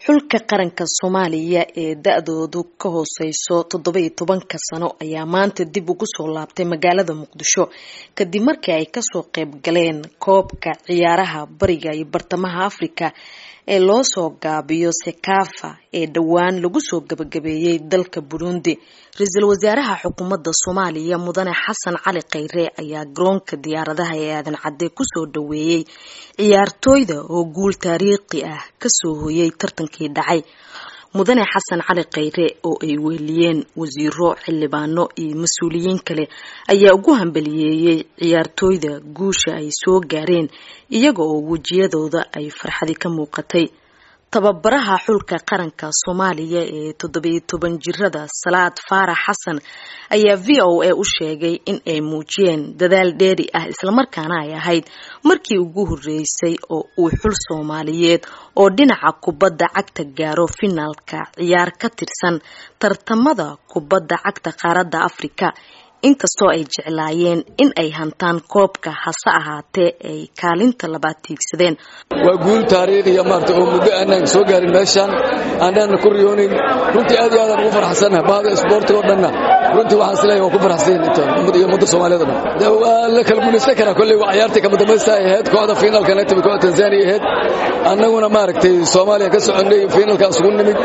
xulka qaranka soomaaliya ee da-doodu ka hooseyso toddoba-iyo tobanka sano ayaa maanta dib ugu soo laabtay magaalada muqdisho kadib markii ay kasoo qeyb galeen koobka ciyaaraha bariga iyo bartamaha afrika ee loo soo gaabiyo sekafa ee dhowaan lagu soo gabagabeeyey dalka burundi ra-iisul wasaaraha xukuumadda soomaaliya mudane xasan cali kheyre ayaa garoonka diyaaradaha ee aadan cadde kusoo dhaweeyey ciyaartooyda oo guul taariikhi ah kasoo hoyay tartankii dhacay mudane xasan cali kheyre oo ay weheliyeen wasiiro xildhibaano iyo mas-uuliyiin kale ayaa ugu hambaliyeeyey ciyaartooyda guusha ay soo gaareen iyaga oo wejiyadooda ay farxadi ka muuqatay tababaraha xulka qaranka soomaaliya ee toddobiyo toban jirada salaad faarax xasan ayaa v o a u sheegay in ay muujiyeen dadaal dheeri ah islamarkaana ay ahayd markii ugu horeysay oo uu xul soomaaliyeed oo dhinaca kubadda cagta gaaro finaalka ciyaar ka tirsan tartamada kubadda cagta qaaradda afrika inkastoo ay jeclaayeen in ay hantaan koobka hase ahaatee ay kaalinta labaad tiigsadeen waa guul taariikhiya maarta oo muddo aanaan soo gaarin meeshaan aanaan ku riyoonayn runtii aad iyo aadaan ugu farxsannaha bahda isboortiga oo dhanna runtii waxaan isleeyahay waa ku farxsan iyo ummadda soomaaliyeed o dhan de waa la kala guulaysan karaa kolley waa ciyaartii kama dambaysta ay ahayd kooxda fiinaalkana timi kooxda tanzania ahayd annaguna maaragtay soomaaliya ka soconnay fiinaalkaas ugu nimid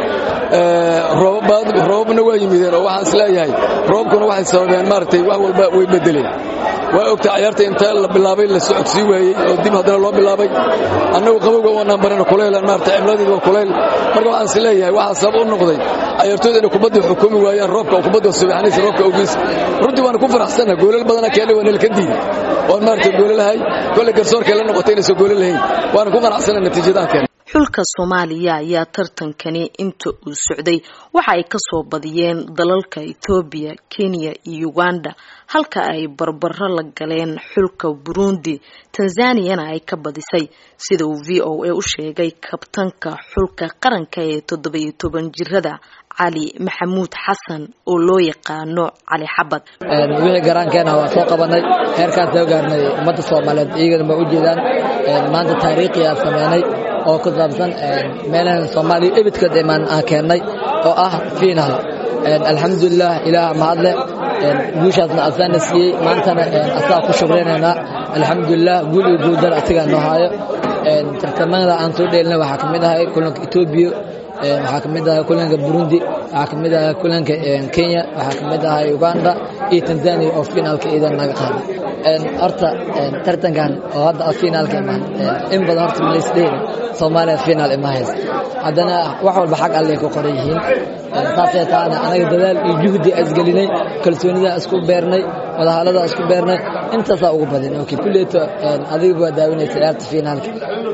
roobabna waa yimideen oo waxaan isleeyahay roobkuna waxay sababeen maaragtay wax walba way bedeleen waa ogta ciyaarta inta la bilaabay la socodsii waayey oo dib haddana loo bilaabay annagu qabowga waanaan barana kulaylan maarata cimladeedu waa kulayl marka waxaan is leeyahay waxaa sabab u noqday ciyaartooyda inay kubadda xukumi waayaan roobka oo kubadda subaxnaysa roobka ogiis runtii waan ku faraxsanna goolal badana keenay waa nalka diiday oon maarata goolalahay kolley garsoorkay la noqotay inaysan goolal lahayn waana ku qanacsanna natiijadaha keenay xulka soomaaliya ayaa tartankani inta uu socday waxa ay kasoo badiyeen dalalka etoobiya kenya iyo uganda halka ay barbaro la galeen xulka burundi tanzaniyana ay ka badisay sida uu v o a u sheegay kabtanka xulka qaranka ee toddobiyo toban jirada cali maxamuud xasan oo loo yaqaano cali xabad wixii garaankeena waa soo qabanay heerkaan soo gaarnay ummadda soomaaliyeed iyagana ma u jeedaan maanta taariikhiyaa sameynay oo ku saabsan meelahan soomaaliya ebidkood imaan aan keennay oo ah fiinaal alxamdulilah ilaah mahadle guushaasna asaana siiyey maantana asagaa ku shukraynaynaa alxamdulilah guul iyo guuldar asigaa noo haayo tartamada aan soo dheelina waxaa ka mid ahay kulanka etoobiya waxaa ka mid ahay kulanka burundi waxaa ka mid ahay kulanka kenya waxaa ka mid ahay uganda iyo tanzania oo fiinaalka iidan naga qaaday horta tartankan oo hadda fiinaalka imaan in badan horta malaysdheeri soomaaliya fiinaal ima haysa haddana wax walba xag allay ku qoran yihiin saasay taana anaga dadaal iyo juhdi isgelinay kalsoonidaa isku beernay wadahaladaa isku beernay intaasaa ugu badin ok kulleeto adiga waa daawinaysa ciyaarta fiinaalka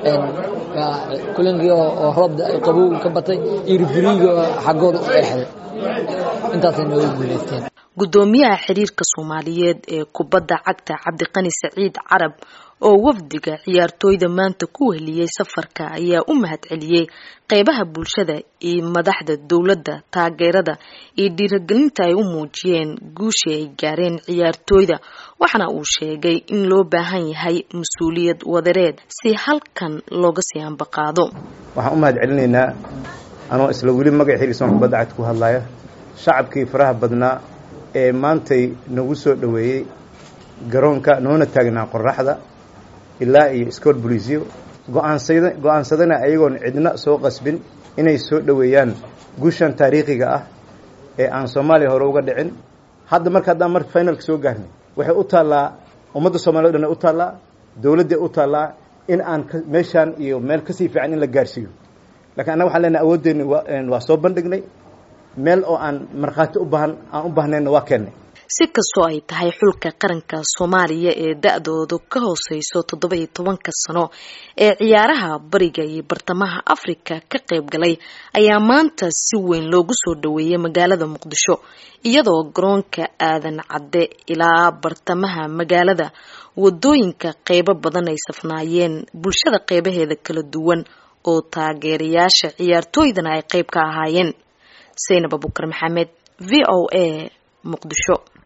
kulankii oo roobda qabow ka batay iyo rifuriiga oo xaggooda u eexday intaasay nooga guulaysteen guddoomiyaha xiriirka soomaaliyeed ee kubadda cagta cabdiqani saciid carab oo wafdiga ciyaartooyda maanta ku weheliyey safarka ayaa u mahad celiyey qeybaha bulshada iyo madaxda dowladda taageerada iyo dhiiragelinta ay u muujiyeen guushii ay gaareen ciyaartooyda waxaana uu sheegay in loo baahan yahay mas-uuliyad wadareed si halkan looga sii ambaqaado waxaan u mahad celinaynaa anoo isla weli magac xiriirsan kubadda cagta ku hadlaya shacabkii faraha badnaa ee maantay nagu soo dhoweeyey garoonka noona taagnaa qoraxda ilaa iyo scool bolisio go'aansada go-aansadana ayagoon cidna soo qasbin inay soo dhoweeyaan guushan taariikhiga ah ee aan soomaaliya hore uga dhicin hadda marka haddaan marka finalka soo gaarnay waxay u taallaa ummadda soomaliya o dhan u taallaa dowladday u taallaa in aan meeshaan iyo meel kasii fiican in la gaarsiiyo lakiin annaga waxaan leenahay awooddeeni waa soo bandhignay meel oo aan markhaati u baahan aan u baahnayna waa keennay si kastoo ay tahay xulka qaranka soomaaliya ee da-doodu ka hooseyso toddoba-iyo tobanka sano ee ciyaaraha bariga iyo bartamaha afrika ka qayb galay ayaa maanta si weyn loogu soo dhaweeyay magaalada muqdisho iyadoo garoonka aadan cadde ilaa bartamaha magaalada wadooyinka qeybo badan ay safnaayeen bulshada qeybaheeda kala duwan oo taageerayaasha ciyaartooydana ay qeyb ka ahaayeen saynab abukar maxamed v o a muqdisho